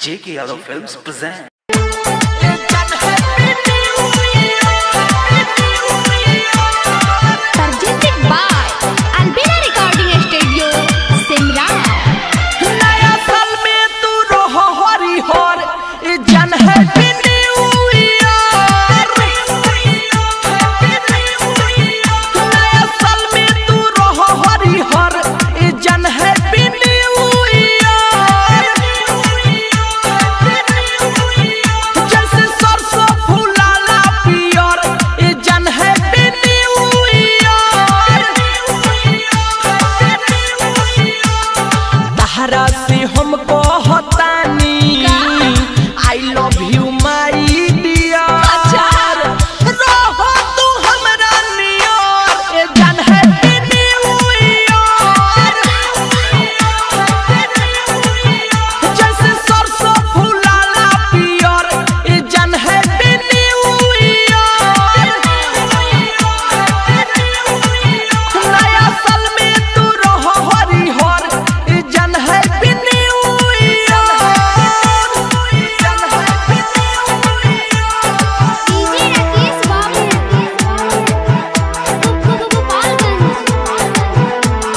J.K. Yadav Films present. presented by Albina Recording Studio, Simran. नया साल में तू रहो हरिहर ई जन है न्यू ईयर नया साल में तू रहो हरिहर ई जन है न्यू ईयर जैसे सरसों फूलाला पियर ई जन है न्यू ईयर तहरा से हम कहतानी I love you my dear रहो तू हमरा नियर ए जान है न्यू ईयर जैसे सरसों फूलाला पियर ए जान है न्यू ईयर नया साल में तू रहो हरिहर ई जन है new DJ Rakesh Babu. Gopalganj.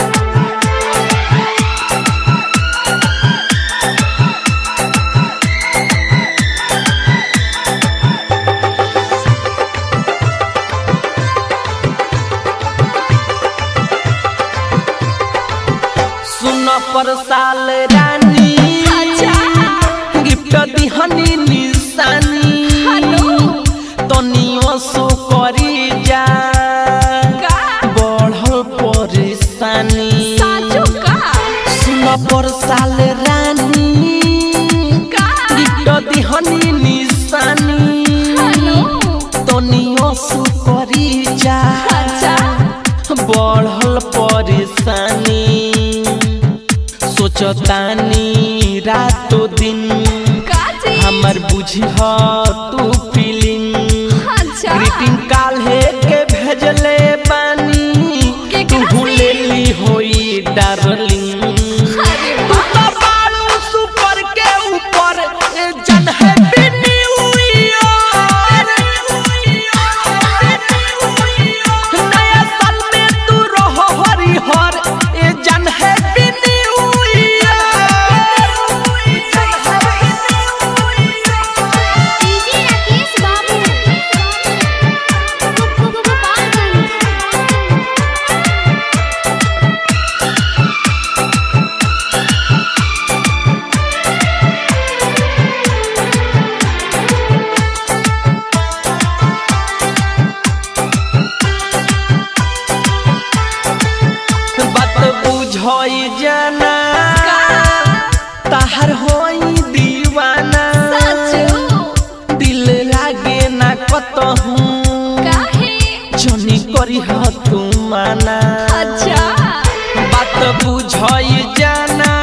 सुन पर साल रानी गिफ्ट दिहनी निशानी तनियो सो करी जा बढ़ल परेशानी सुन पर साल रानी गिफ्ट दिहनी निशानी तनियो सो करी जा बढ़ल परेशानी सोचतानी रातो दिन हमर बुझह तू फीलिंग ग्रीटिंग काल्हे के भेजले बानी तू भूलेली होई डार्लिंग तू तो बालू सुपर के ऊपर ए जन है न्यू ईयर नया साल में तू रहो हरिहर ए जन है new DJ Rakesh Babu. Gopalganj. बात बुझई जाना ताहर होई दीवाना दिल लागे ना कतहू जनी करी ह तू माना बात बुझई जाना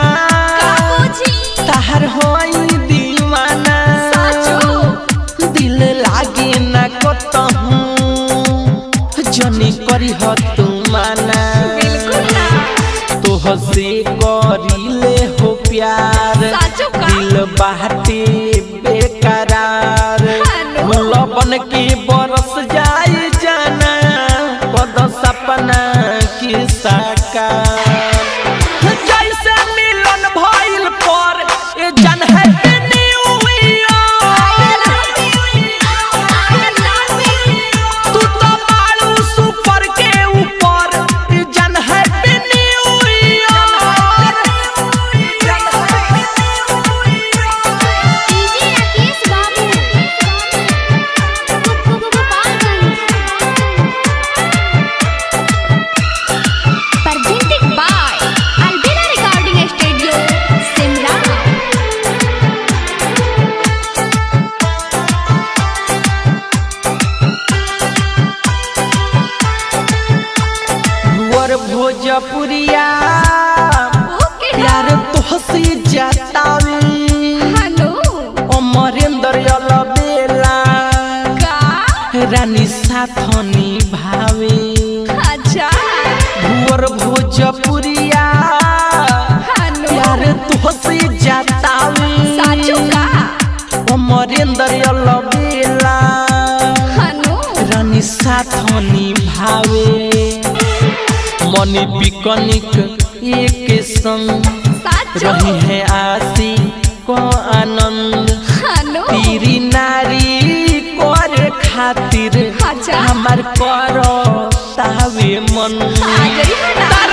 ताहर होई दीवाना दिल लागे ना कतहू जनी करी ह तू माना तोह से करिले हो प्यार दिल बाटे बेकरार लबन के बरस जाए जाना पद सपना की साकार जैसे मिलन भइल पर ए जन है न्यू ईयर तू तो बालू सुपर के ऊपर ई जन है new year DJ Rakesh Babu. Gopalganj. Presented by Albina Recording Studio, Simran. भुअर भोजपुरिया प्यार तोहसे जतावे अमरेंद्र अलबेला रानी साथनी भावे भुअर भोजपुरिया हेलो प्यार तोहसे जतावे साचो का अमरेंद्र अलबेला हनु रानी साथनी भावे मनी पिकनिक एक संग साचो रही है आसी को आनंद हनु तीरी नारी करे खातिर अच्छा। हमार करो तावे मन हाजरी हटा